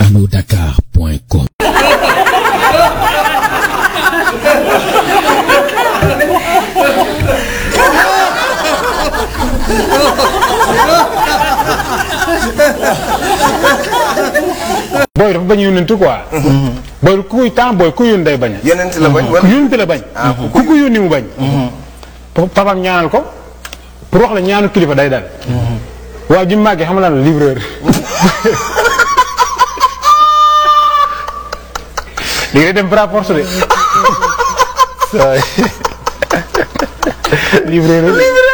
alodakar.com booy dafa bañ yónnent quoi. booy ku kuy temps booy ku yónni day bañ. yonent la bañ ku wala yónni la bañ. ku ku yónni mu bañ. papam ñaanal ko pour wax la ñaanu kilifa day dal. waaw ji mu màggee xam nga lan la livreur. léegi day dem par force de. livreur